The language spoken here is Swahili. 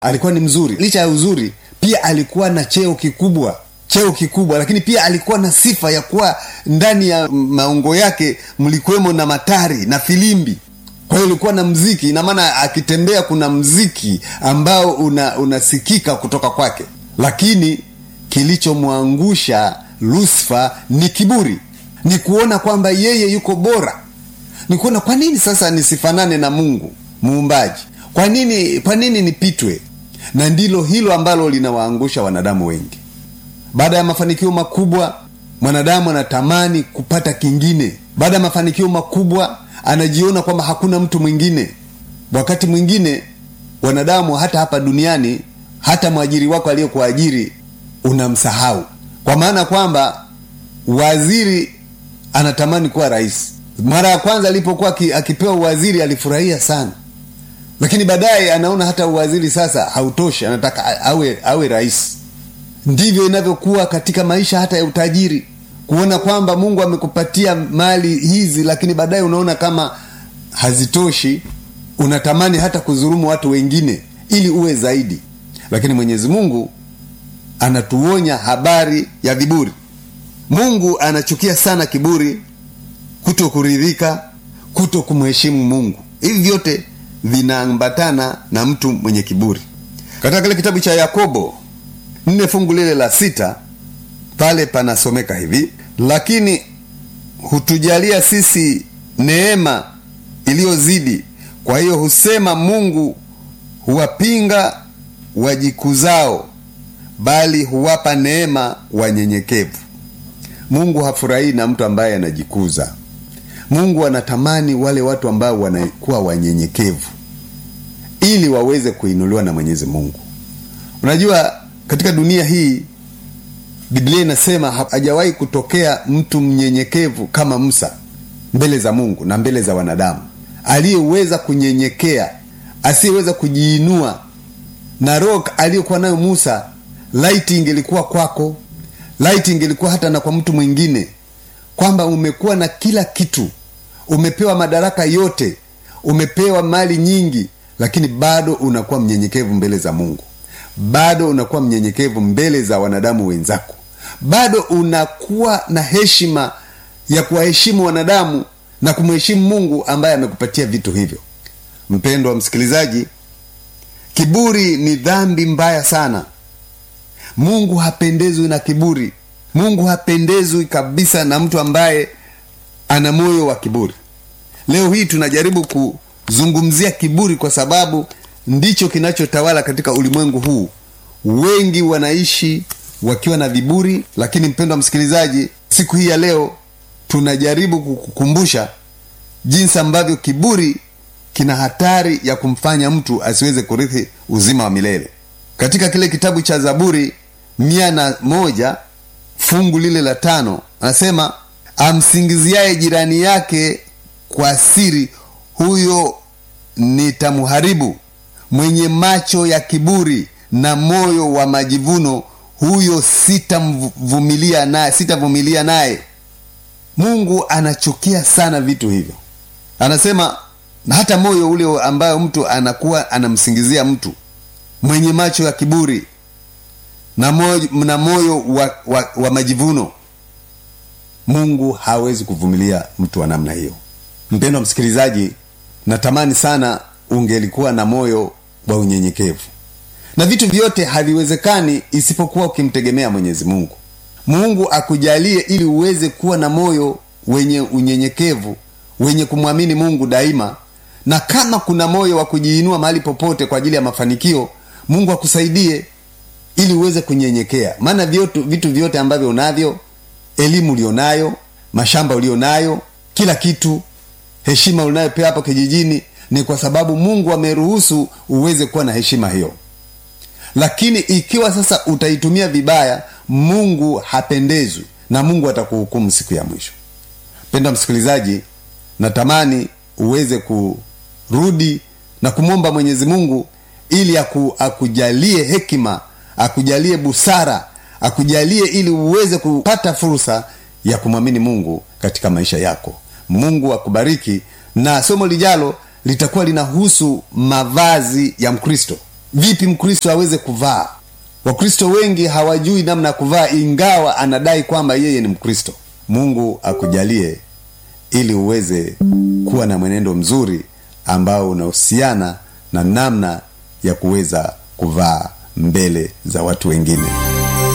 alikuwa ni mzuri licha ya uzuri pia alikuwa na cheo kikubwa cheo kikubwa lakini pia alikuwa na sifa ya kuwa ndani ya maungo yake mlikuwemo na matari na filimbi kwa hiyo ulikuwa na mziki ina maana akitembea kuna mziki ambao una, unasikika kutoka kwake lakini kilichomwangusha lusfa ni kiburi ni kuona kwamba yeye yuko bora ni kuona kwa nini sasa nisifanane na mungu muumbaji kwa nini kwa nini nipitwe na ndilo hilo ambalo linawaangusha wanadamu wengi baada ya mafanikio makubwa mwanadamu anatamani kupata kingine baada ya mafanikio makubwa anajiona kwamba hakuna mtu mwingine wakati mwingine wanadamu hata hapa duniani hata mwajiri wako aliyekuajiri unamsahau kwa maana kwamba waziri anatamani kuwa rais mara ya kwanza alipokuwa akipewa uwaziri alifurahia sana lakini baadaye anaona hata uwaziri sasa hautoshi anataka awe awe rais ndivyo inavyokuwa katika maisha hata ya utajiri kuona kwamba mungu amekupatia mali hizi lakini baadaye unaona kama hazitoshi unatamani hata kuzurumu watu wengine ili uwe zaidi lakini mwenyezi mungu anatuonya habari ya viburi mungu anachukia sana kiburi kuto kuridhika kuto kumheshimu mungu hivi vyote vinaambatana na mtu mwenye kiburi katika kile kitabu cha yakobo nne fungu lile la sita pale panasomeka hivi lakini hutujalia sisi neema iliyozidi kwa hiyo husema mungu huwapinga wajikuzao bali huwapa neema wanyenyekevu mungu hafurahii na mtu ambaye anajikuza mungu anatamani wale watu ambao wanakuwa wanyenyekevu ili waweze kuinuliwa na mwenyezi mungu unajua katika dunia hii biblia inasema hajawahi kutokea mtu mnyenyekevu kama musa mbele za mungu na mbele za wanadamu aliyeweza kunyenyekea asiyeweza kujiinua na roho aliyokuwa nayo musa laiti ingelikuwa kwako laiti ingelikuwa hata na kwa mtu mwingine kwamba umekuwa na kila kitu umepewa madaraka yote umepewa mali nyingi lakini bado unakuwa mnyenyekevu mbele za mungu bado unakuwa mnyenyekevu mbele za wanadamu wenzako bado unakuwa na heshima ya kuwaheshimu wanadamu na kumheshimu mungu ambaye amekupatia vitu hivyo mpendo wa msikilizaji kiburi ni dhambi mbaya sana mungu hapendezwi na kiburi mungu hapendezwi kabisa na mtu ambaye ana moyo wa kiburi leo hii tunajaribu kuzungumzia kiburi kwa sababu ndicho kinachotawala katika ulimwengu huu wengi wanaishi wakiwa na viburi lakini mpendo wa msikilizaji siku hii ya leo tunajaribu kukukumbusha jinsi ambavyo kiburi kina hatari ya kumfanya mtu asiweze kurithi uzima wa milele katika kile kitabu cha zaburi mia na moja fungu lile la tano anasema amsingiziaye jirani yake kwa siri huyo nitamharibu mwenye macho ya kiburi na moyo wa majivuno huyo sitamvumilia naye sitavumilia naye mungu anachukia sana vitu hivyo anasema hata moyo ule ambayo mtu anakuwa anamsingizia mtu mwenye macho ya kiburi na moyo, na moyo wa, wa, wa majivuno mungu hawezi kuvumilia mtu wa namna hiyo mpendo wa msikilizaji natamani sana ungelikuwa na moyo wa unyenyekevu na vitu vyote haviwezekani isipokuwa ukimtegemea mwenyezi mungu mungu akujalie ili uweze kuwa na moyo wenye unyenyekevu wenye kumwamini mungu daima na kama kuna moyo wa kujiinua mahali popote kwa ajili ya mafanikio mungu akusaidie ili uweze kunyenyekea maana vitu, vitu vyote ambavyo unavyo elimu ulionayo mashamba ulionayo kila kitu heshima unayopewa hapo kijijini ni kwa sababu mungu ameruhusu uweze kuwa na heshima hiyo lakini ikiwa sasa utaitumia vibaya mungu hapendezwi na mungu atakuhukumu siku ya mwisho penda msikilizaji natamani uweze kurudi na kumwomba mwenyezi mungu ili aku, akujalie hekima akujalie busara akujalie ili uweze kupata fursa ya kumwamini mungu katika maisha yako mungu akubariki na somo lijalo litakuwa linahusu mavazi ya mkristo vipi mkristo aweze kuvaa wakristo wengi hawajui namna ya kuvaa ingawa anadai kwamba yeye ni mkristo mungu akujalie ili uweze kuwa na mwenendo mzuri ambao unahusiana na namna ya kuweza kuvaa mbele za watu wengine